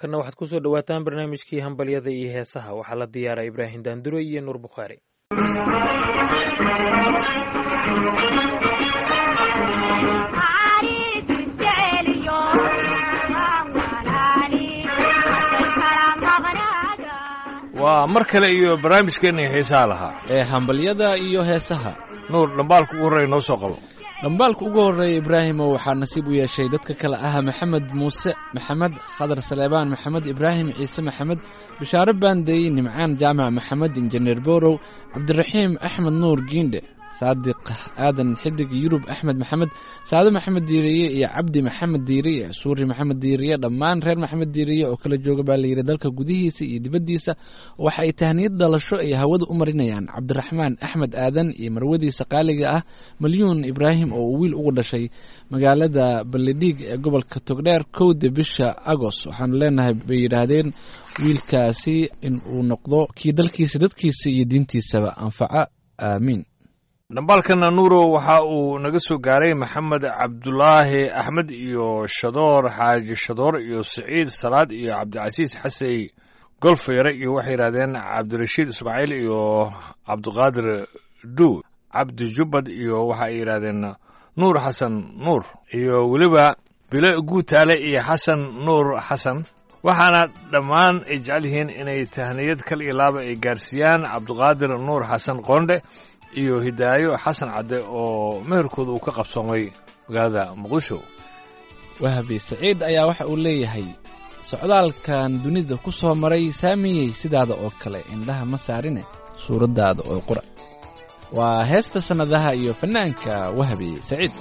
markana waxaad ku soo dhowaataan barnaamijkii hambalyada iyo heesaha waxaa la diyaaray ibraahim daanduro iyo nuur bukhaari waa mar kale iyo barnaamijkeenii heesaha lahaa ee hambalyada iyo heesaha nuur dhambaalka ugu horreeya noo soo qabo dhambaalka ugu horreeya ibraahimo waxaa nasiib u yeeshay dadka kale ah maxamed muuse maxamed khadar saleebaan maxamed ibraahim ciise maxamed bishaare baandey nimcaan jaamac maxamed injineer borow cabdiraxiim axmed nuur giindhe saadiq aadan xidig yurub axmed maxamed saado maxamed diiriye iyo cabdi maxamed diiriye suuri maxamed diiriye dhammaan reer maxamed diiriye oo kala jooga baa layidhi dalka gudihiisa iyo dibaddiisa waxa ay tahniyad dhalasho ay hawada u marinayaan cabdiraxmaan axmed aadan iyo marwadiisa qaaliga ah malyuun ibraahim oo uu wiil ugu dhashay magaalada ballidhiig ee gobolka togdheer kowda bisha agoost waxaanu leenahay bay yidhaahdeen wiilkaasi in uu noqdo kii dalkiisa dadkiisa iyo diintiisaba anfaca aamiin dhambaalkana nuuro waxa uu naga soo gaaray maxamed cabdulaahi axmed iyo shadoor xaaji shadoor iyo siciid salaad iyo cabdicasiis xasey golfeere iyo waxay yidhahdeen cabdirashiid ismaaciil iyo cabdiqaadir duud cabdi jubbad iyo waxa ay yidhahdeen nuur xasan nuur iyo weliba bilo guutaale iyo xasan nuur xasan waxaana dhammaan ay jecel yihiin inay tahniyad kal iyo laaba ay gaarsiiyaan cabdiqaadir nuur xasan qoondhe iyo hidaayo xasan cadde oo meherkooda uu ka qabsoomay magaalada muqdisho wahabi saciid ayaa waxa uu leeyahay socdaalkan dunida ku soo maray saamiyey sidaada oo kale indhaha ma saarine suuraddaada oo qura waa heesta sannadaha iyo fannaanka wahabi saciid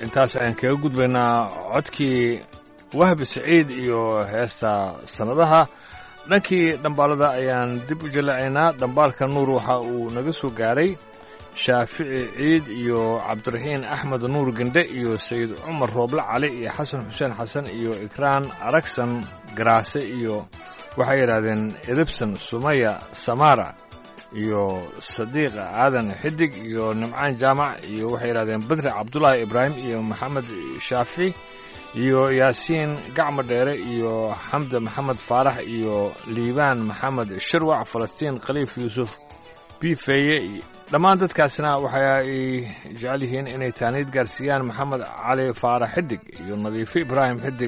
intaas ayaan kaga gudbaynaa codkii wahbi saciid iyo heesta sannadaha dhankii dhambaalada ayaan dib u jalacaynaa dhambaalka nuur waxa uu naga soo gaaray shaafici ciid iyo cabdiraxiin axmed nuur gendhe iyo sayid cumar rooble cali iyo xasan xuseen xasan iyo ikraan aragsan garaase iyo waxay yidhaahdeen edebson sumaya samara iyo sadiiq aadan xidig iyo nimcaan jaamac iyo waxay yidhahdeen badri cabdulaahi ibraahim iyo maxamed shaafi iyo yaasiin gacmo dheere iyo xamda maxamed faarax iyo liibaan maxamed shirwac falastiin khaliif yuusuf bifeeye dhammaan dadkaasina waxa ay jecel yihiin inay taaniid gaarsiiyaan maxamed cali faarax xidig iyo nadiifo ibraahim xidig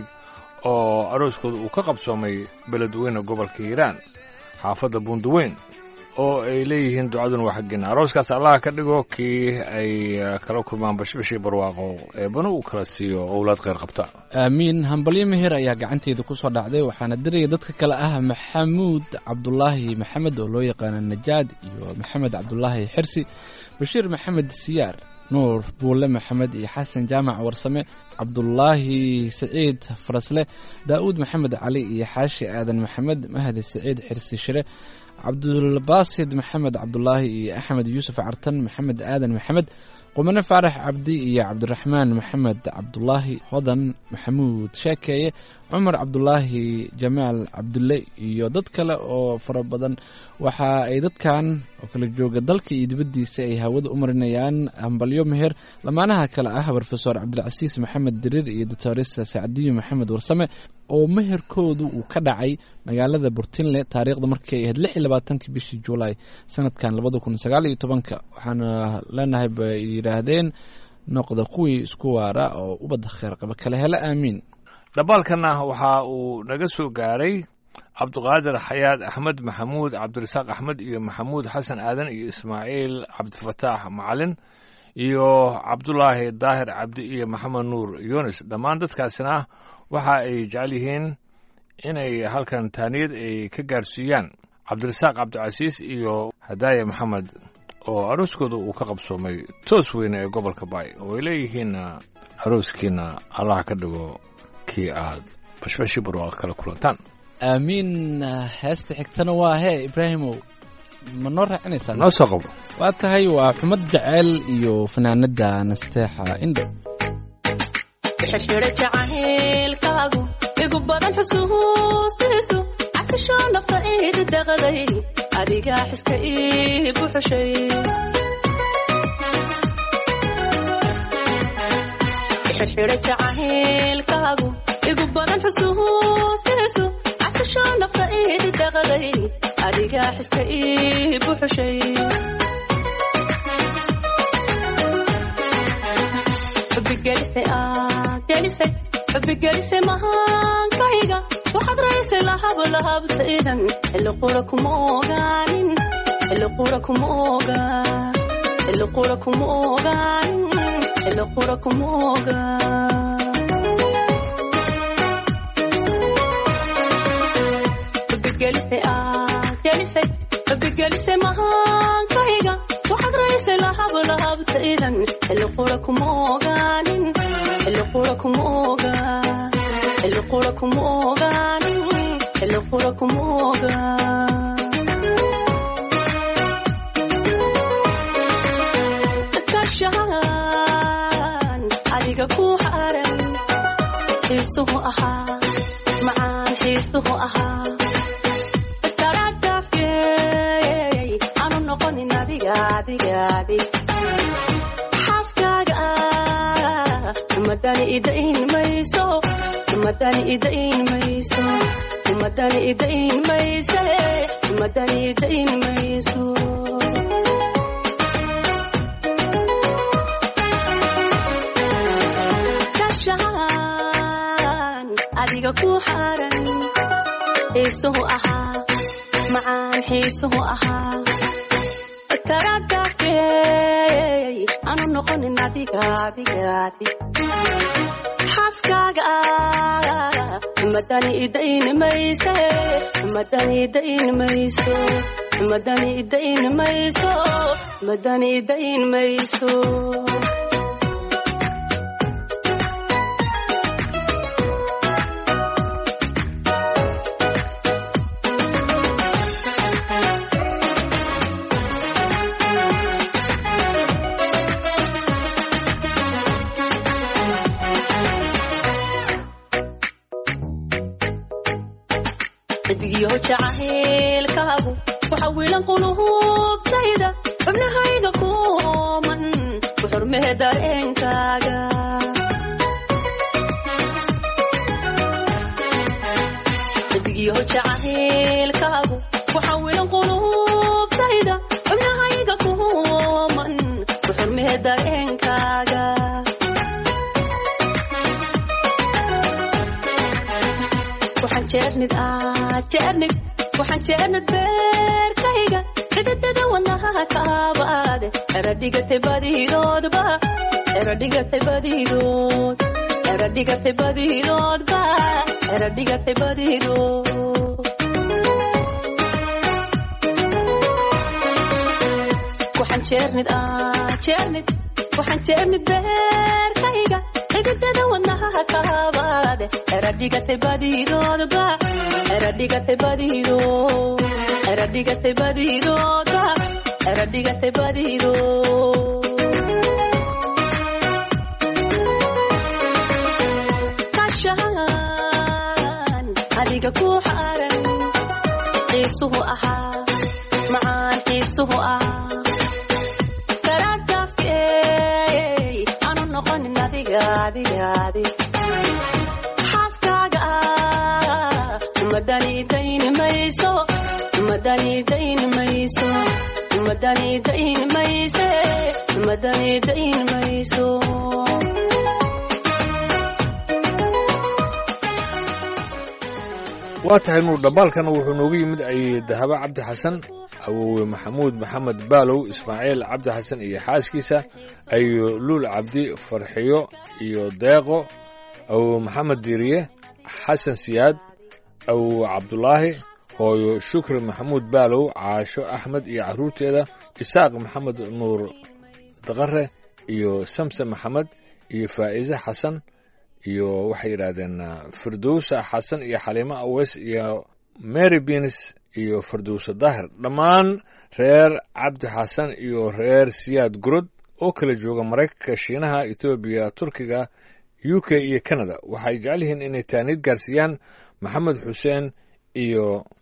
oo arooskooda uu ka qabsoomay beledweyne gobolka hiiraan xaafadda buundaweyn oo ay leeyihiin ducaduna waa xaggeena arooskaas allaha ka dhigo kii ay kala kulmaan bashbashii barwaaqo eebana uu kala siiyo owlaad kheyr qabta aamiin hambalyo meher ayaa gacanteeda ku soo dhacday waxaana diraya dadka kale ah maxamuud cabdulaahi maxamed oo loo yaqaano najaad iyo maxamed cabdulaahi xirsi bashiir maxamed siyaar nuur buulle maxamed iyo xasan jaamac warsame cabdulaahi saciid farasle daa'uud maxamed cali iyo xaashi aadan maxamed mahdi saciid xirsi shire cabdulbaasid maxamed cabdulaahi iyo axmed yuusuf cartan maxamed aadan maxamed qumane faarax cabdi iyo cabdiraxmaan maxamed cabdulaahi hodan maxamuud sheekeeye cumar cabdulaahi jamaal cabdulle iyo dad kale oo fara badan waxa ay dadkan oo kala jooga dalka iyo dibaddiisa ay hawada u marinayaan hambalyo meher lamaanaha kale ah brofesor cabdilcasiis maxamed diriir iyo doctorista sacdiyo maxamed warsame oo meherkoodu uu ka dhacay magaalada burtinle taariikhda markay ahayd lix iyo labaatankii bishii juulaay sanadkan labada kun sagaal iyo tobanka waxaana leenahay bay yidhaahdeen noqda kuwii isku waara oo ubadda kheer qaba kale hele aamiin dhambaalkanna waxa uu naga soo gaaray cabduqaadir xayaad axmed maxamuud cabdirasaaq axmed iyo maxamuud xasan aadan iyo ismaaciil cabdifataax macalin iyo cabdulaahi daahir cabdi iyo maxamed nuur yunis dhammaan dadkaasina waxa ay jecel yihiin inay halkan taaniyad ay ka gaarsiiyaan cabdirasaaq cabdicasiis iyo hadaaya maxamed oo arooskooda uu ka qabsoomay toos weyne ee gobolka baay oo ay leeyihiinna arooskiina allah ka dhigo kii aad bashbashi barwaaq kala kulantaan aamiin heesta xigtana waa hee ibraahimow ma noo raacinaysaa noo soo qabo waa tahay waa xumad jeceyl iyo fanaanada nasteexa indho xirxidha jacaylkaagu igu badan xusuustiisu casisho nafta iidi daqaday adigaa xiska ii buxushay xirxidha jacaylkaagu igu badan xusuustiisu casisho nafta iidi daqaday adigaa xiska ii buxushay xubigelisay aad gelisay xubigelisay mahaankayga waxaad raysay lahab lahabtaydan xilli qura kuma ogaanin xilli qura kuma ogaan xilli qura kuma ogaanin xilli qura kuma ogaan xubigelisay aad gelisay xubigelisay mahaankayga waxaad raysay lahab lahabtaydan xilli qura kuma ogaanin xilli qura kuma ogaan xilli qura kuma ogaanin xilli qura kuma ogaan kashaan adiga ku haran xiisuhu ahaa macaan xiisuhu ahaa taradafyey aanu noqonin adiga adiga adig xaaskaaga ah madani idain mayso madani idain mayso madani idain mayse madani idain mayso kashaan adiga ku haran xiisuhu ahaa macaan xiisuhu ahaa karadafyey aanu noqonin adiga adiga adig xaaskaaga ah madani idain mayse madani idain mayso madani idain mayso madani idain mayso xidigiyaho jacaylkaagu waxa wiilan qulubtayda xubnahayga kuman ku xurmee dareenkaaga xidigiyaho jacaylkaagu waxa wiilan qulubtayda xubnahayga kuman ku xurmee dareenkaaga waxaan jeernid ah jeernid waxaan jeernid beerkayga xididada wadnaha kaabaade eradhigatay badidoodba eradhigatay badidood eradhigatay badidoodba eradhigatay badidood waxaan jeernid ah jeernid waxaan jeernid beerkayga xididada wadnaha kaabaade eradhigatay badidoodba eradhigatay badidood eradhigatay badidoodba eradhigatay badidood kashaan adiga ku xaran xiisuhu ahaa macaan xiisuhu ah karadafey aanu noqonin adiga adiga adiga xaaskaaga ah madanidayn mayso madanidayn mayso madanidayn mayse madanidayn mayso waa tahay nuur dhambaalkana wuxuu noogu yimid ay dahabo cabdi xasan awowe maxamuud maxamed baalow ismaaciil cabdi xasan iyo xaaskiisa ayo luul cabdi farxiyo iyo deeqo awowe maxamed diiriye xasan siyaad awowe cabdulaahi hooyo shukri maxamuud baalow caasho axmed iyo carruurteeda isaaq maxamed nuur daqare iyo samsen maxamed iyo faa'iise xasan iyo waxay yidhaahdeen firdowsa xasan iyo xaliimo aweys iyo mary bins iyo firdowsa daahir dhammaan reer cabdi xasan iyo reer siyaad gurod oo kala jooga maraykanka shiinaha etoobiya turkiga u k iyo canada waxay jecel yihiin inay taaniid gaarsiiyaan maxamed xuseen iyo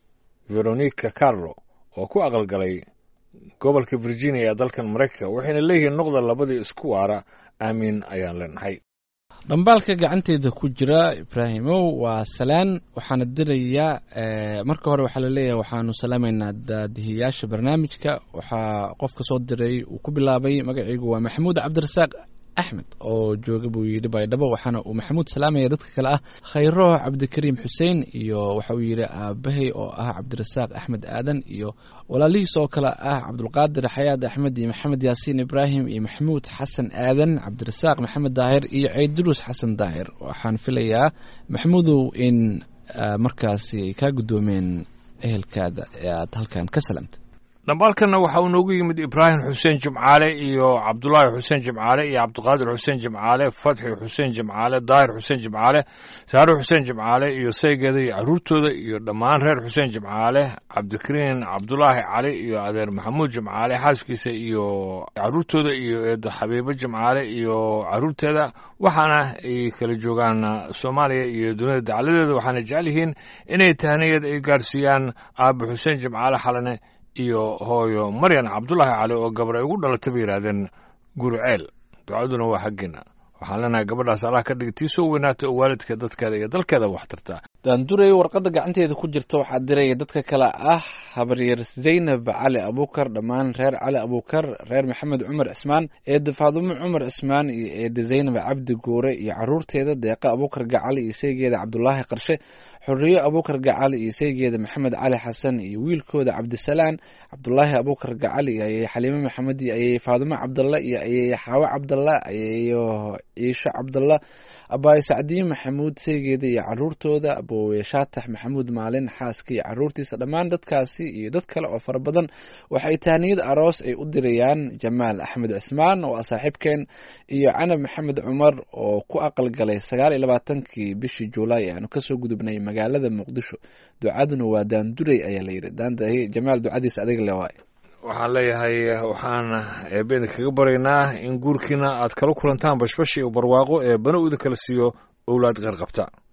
veronica carlo oo ku aqalgalay gobolka virginia ee dalkan maraykanka waxayna leeyihiin noqda labadii isku waara aamiin ayaan leenahay dhambaalka gacanteeda ku jira ibraahimow waa salaan waxaana dirayaa marka hore waxaa laleeyahay waxaanu salaamaynaa daadihiyaasha barnaamijka waxaa qofka soo diray uu ku bilaabay magaciigu waa maxamuud cabdirasaaq axmed oo jooga buu yidhi baydhabo waxaana uu maxamuud salaamaya dadka kale ah khayro cabdikariim xuseen iyo waxa uu yidhi aabahay oo ah cabdirasaaq axmed aadan iyo walaalihiis oo kale ah cabdulqaadir xayaad axmed iyo maxamed yaasiin ibraahim iyo maxamuud xasan aadan cabdirasaaq maxamed daahir iyo ceyduruus xasan daahir waxaan filayaa maxamuudow in markaasi ay kaa guddoomeen ehelkaada ee aad halkan ka salaamtay dhambaalkanna waxa uu noogu yimid ibraahim xuseen jimcaale iyo cabdulaahi xuseen jimcaale iyo cabdiqaadir xuseen jimcaale fatxi xuseen jimcaale daahir xuseen jimcaale saare xuseen jimcaale iyo saygeeda iyo carruurtooda iyo dhammaan reer xuseen jimcaale cabdikariin cabdulaahi cali iyo adeer maxamuud jimcaale xaaskiisa iyo carruurtooda iyo eedo xabiibo jimcaale iyo carruurteeda waxaana ay kala joogaan soomaaliya iyo dunida dacaladeeda waxaana jecel yihiin inay tahniyad ay gaarsiiyaan aabe xuseen jimcaale xalane iyo hooyo maryan cabdulaahi cali oo gabar ay ugu dhalatay bay yidhaahdeen guriceel ducaduna waa xaggeena waxaan leenahay gabadhaas allah ka dhigi tii soo weynaata oo waalidka dadkeeda iyo dalkeeda wax tarta daanduray warqadda gacanteeda ku jirta waxaa diraya dadka kale ah habaryar zaynab cali abuukar dhammaan reer cali abuukar reer maxamed cumar cismaan eeda faadumo cumar cismaan iyo eeda zaynab cabdi guure iyo caruurteeda deeqa abuukar gacali iyo saygeeda cabdulaahi qarshe xoriyo abuukar gacali iyo saygeeda maxamed cali xasan iyo wiilkooda cabdisalaan cabdulaahi abuukar gacali iyo ayay xaliimo maxamed iyo ayay faadumo cabdalla iyo ayay xaawo cabdalla ayayo ciisho cabdalla abaayo sacdiyo maxamuud saygeeda iyo caruurtooda aboowe shaatax maxamuud maalin xaaska iyo caruurtiisa dhammaan dadkaasi iyo dad kale oo fara badan waxay tahniyad aroos ay u dirayaan jamaal axmed cismaan oo ah saaxiibkeen iyo canab maxamed cumar oo ku aqalgalay sagaal iyo labaatankii bishii juulaay aanu kasoo gudubnay magaalada muqdisho ducaduna waa daanduray ayaa layidhi daandahi jamaal ducadiisa adiga le waay waxaan leeyahay waxaan eebbeeda kaga baryaynaa in guurkiina aad kala kulantaan bashbash iyo barwaaqo ee bana uda kala siiyo owlaad qeyrqabta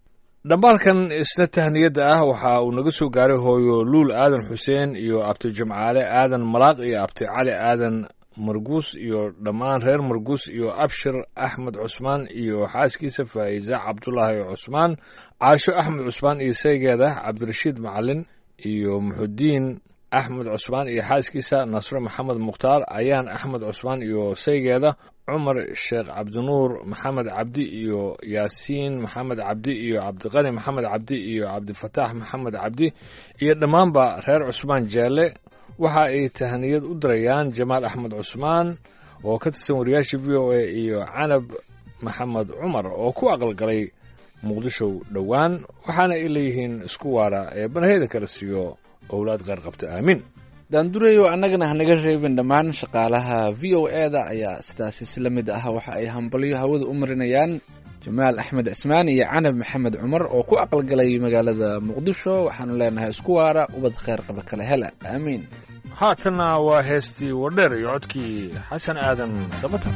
dhambaalkan isna tahniyadda ah waxa uu naga soo gaaray hooyo luul aadan xuseen iyo abti jimcaale aadan malaaq iyo abti cali aadan marguus iyo dhammaan reer marguus iyo abshir axmed cusmaan iyo xaaskiisa faa'iise cabdulaahi cusmaan caasho axmed cusmaan iyo saygeeda cabdirashiid macalin iyo muxudiin axmed cusmaan iyo xaaskiisa nasre maxamed mukhtaar ayaan axmed cusmaan iyo saygeeda cumar sheekh cabdinuur maxamed cabdi iyo yaasiin maxamed cabdi iyo cabdiqani maxamed cabdi iyo cabdifataax maxamed cabdi iyo dhammaanba reer cusmaan jeelle waxa ay tahaniyad u dirayaan jamaal axmed cusmaan oo ka tirsan wariyaasha v o a iyo canab maxamed cumar oo ku aqalgalay muqdisho dhowaan waxaana ay leeyihiin isku waara ee banaheyda kala siiyo owlaad kheyr qabta aamiin daandurayo annagana hanaga reebin dhammaan shaqaalaha v o e da ayaa sidaasi si la mid ah waxa ay hambalyo hawada u marinayaan jamaal axmed cismaan iyo canab maxamed cumar oo ku aqalgalay magaalada muqdisho waxaanu leenahay isku waara ubad kheyr qaba kala hela aamiin haatanna waa heestii wadheer iyo codkii xasan aadan samatar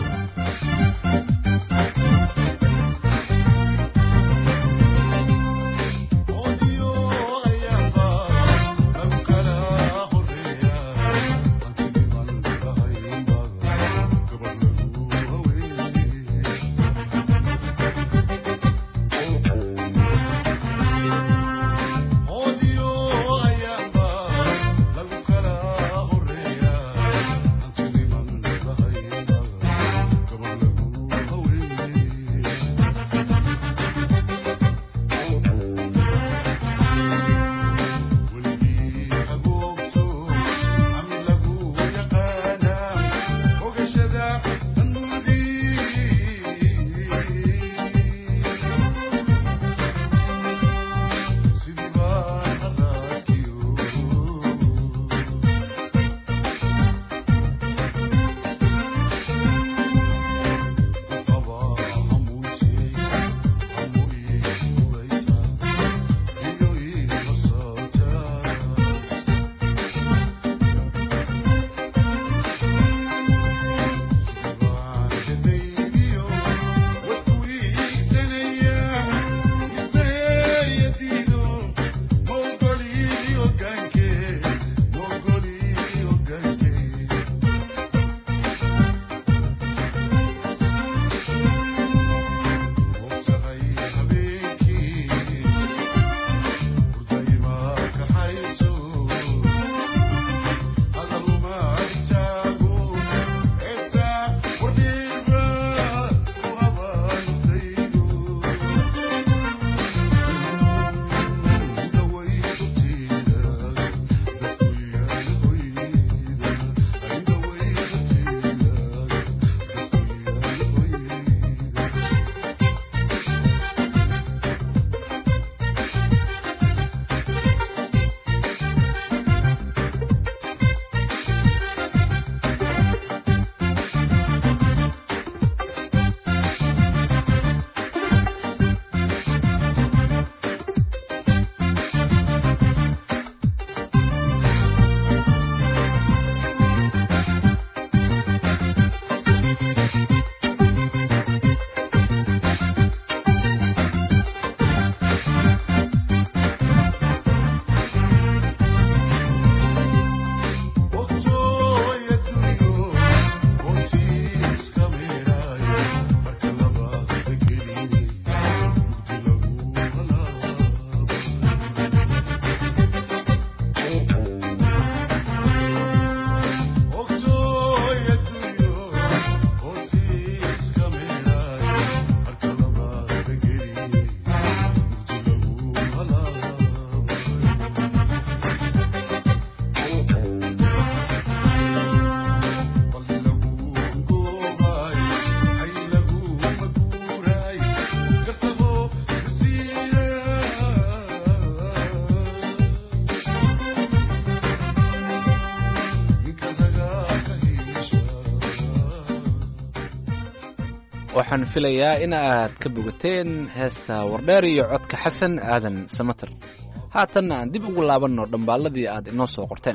waxaan filayaa in aad ka bogateen heesta wardheer iyo codka xasan aadan samater haatanna aan dib ugu laabanno dhambaalladii aad inoo soo qorteen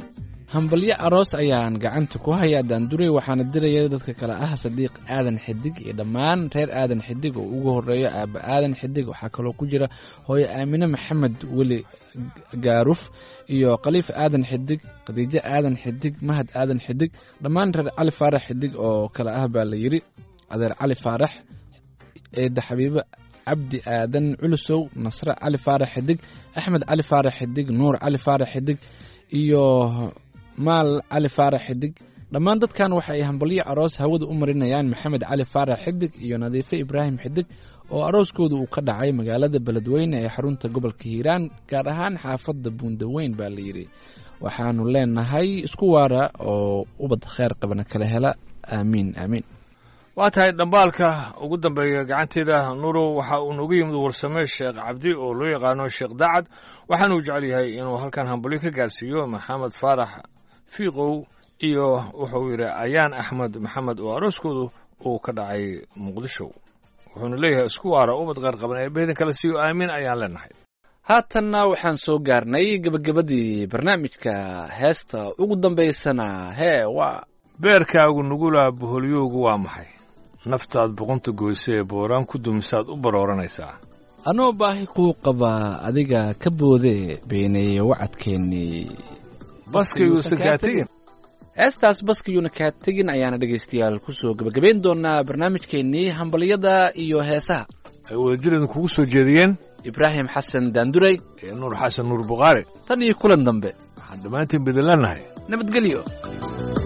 hambalyo aroos ayaan gacanta ku hayaa daanduray waxaana diraya dadka kale ah sadiiq aadan xidig iyo dhammaan reer aadan xidig oo ugu horeeyo aaba aadan xidig waxaa kaloo ku jira hooyo aamine maxamed weli gaaruf iyo khaliif aadan xidig khadiijo aadan xidig mahad aadan xidig dhammaan reer cali faarax xidig oo kale ah baa la yidhi adeer cali faarax eedda xabiibo cabdi aadan culusow nasre cali faarax xidig axmed cali faarax xidig nuur cali faarax xidig iyo maal cali faarax xidig dhammaan dadkan waxa ay hambalyo aroos hawada u marinayaan maxamed cali faarax xidig iyo nadiife ibraahim xidig oo arooskooda uu ka dhacay magaalada beledweyne ee xarunta gobolka hiiraan gaar ahaan xaafadda buundaweyn baa la yidhi waxaanu leenahay isku waara oo ubad kheer qabana kala hela aamiin aamiin waa tahay dhambaalka ugu dambeeya gacanteeda nuurow waxa uu noogu yimid warsame sheekh cabdi oo loo yaqaano sheekh dacad waxaanuu jecel yahay inuu halkan hambalyo ka gaarsiiyo maxamed faarax fiiqow iyo wuxuu yidhi ayaan axmed maxamed oo arooskoodu uu ka dhacay muqdisho wuxuuna leeyahay isku waara ubad qeyr qaban ee beedan kale siiyo aamiin ayaan leenahay haatanna waxaan soo gaarnay gebagabadii barnaamijka heesta ugu dambaysana hee waa beerkaagu nugula boholyoogu waa maxay naftaad boqonta goyse ee booraan ku dumisaad u barooranaysaa anoo baahi kuu qabaa adiga ka boodee beeneeye wacadkeennii baskayuusan kaa tegin heestaas baskiyuuna kaa tegin ayaana dhegaystayaal kusoo gebagabayn doonaa barnaamijkeennii hambalyada iyo heesaha ay wadajiradu kugu soo jeediyeen ibraahim xasan daanduray ee nuur xasan nuur bukhaari tan iyo kulan dambe waxaan dhammaantiin bedelannahay nabadgelyo